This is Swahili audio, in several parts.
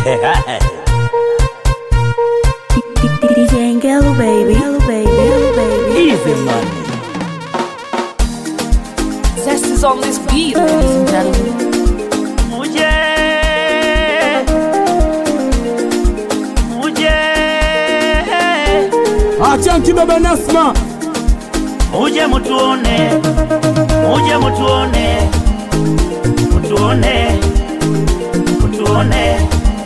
DJ Ngelo baby, Ngelo baby, Ngelo baby. Easy money. Zest is on this beat, ladies and gentlemen. Muje. Muje. Achanki baba Nasma, Muje mutuone. Muje mutuone. Mutuone. Mutuone.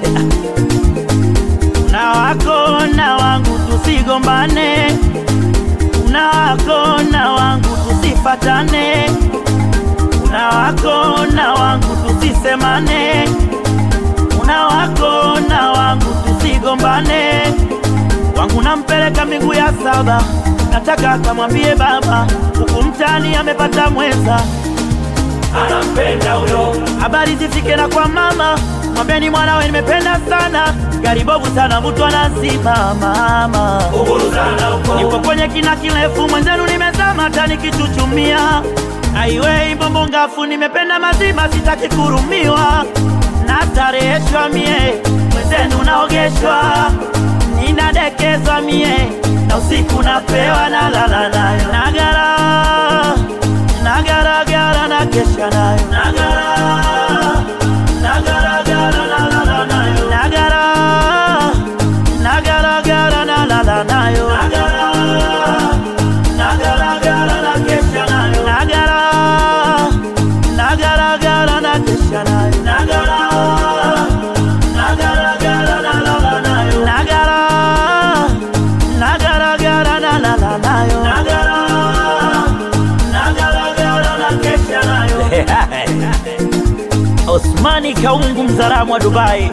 Na wako na wangu tusigombane. Na wako na wangu tusifatane. Una wako na wangu tusisemane, una wako na wangu tusigombane. Wangu nampeleka miguu ya saba, nataka akamwambie baba, huku mtani amepata mwenza, anampenda huyo. Habari zifike na kwa mama, mwambeni mwanawe nimependa sana, gari bovu sana, mtu anazima mama, nipo kwenye kina kirefu, mwenzenu nimezama, hata nikichuchumia aiwei mbombo ngafu, nimependa mazima, sitaki kurumiwa, nastareheshwa mie, mwenzenu naogeshwa, ninadekezwa mie, na usiku napewa na lala nayo, nagara nagaragara na kesha nayo, nagara nagaragara na lala nayo, nagara nagaragara na lala nayo, nagara nagaragara na kesha nayo, nagara nagaragara na kesha nayo, nagara nagaragara na lala nayo, nagara nagaragara na lala nayo, nagara nagaragara na kesha nayo. Osmani Kaungu, mzalamu wa Dubai.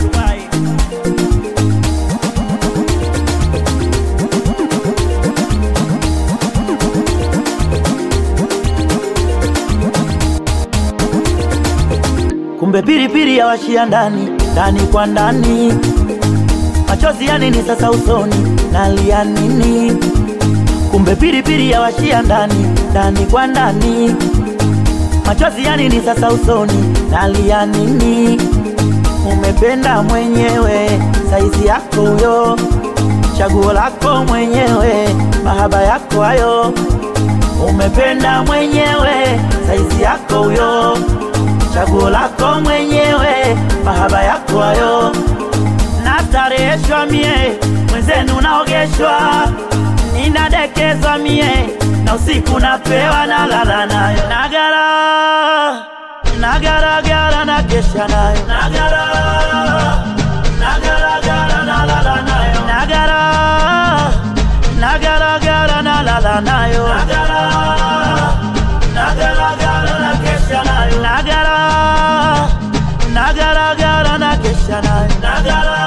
Kumbe pilipili ya washia ndani ndani kwa ndani, machozi ya nini sasa usoni, nalia nini? Kumbe pilipili ya washia ndani ndani kwa ndani, machozi ya nini sasa usoni, nalia nini? Umependa mwenyewe, saizi yako huyo, chaguo lako mwenyewe, mahaba yako hayo. Umependa mwenyewe, saizi yako huyo, chaguo lako mwenyewe, mahaba yako hayo. Nastareheshwa mie, mwenzenu naogeshwa, ninadekezwa mie, na usiku napewa na lala nayo, nagara nagaragara na kesha nayo, nagara nagaragara na lala nayo, nagara nagaragara na lala nayo, nagara nagaragara na kesha nayo, nagara nagaragara na kesha nayo, nagara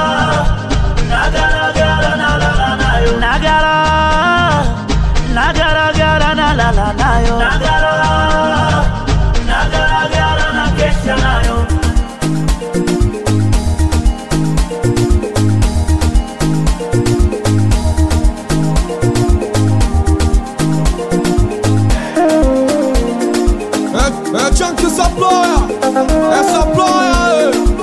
nagaragara na lala nayo, nagara nagaragara na lala nayo, nagara nagaragara na kesha nayo. é, é Chunky Saploya, essa ploya,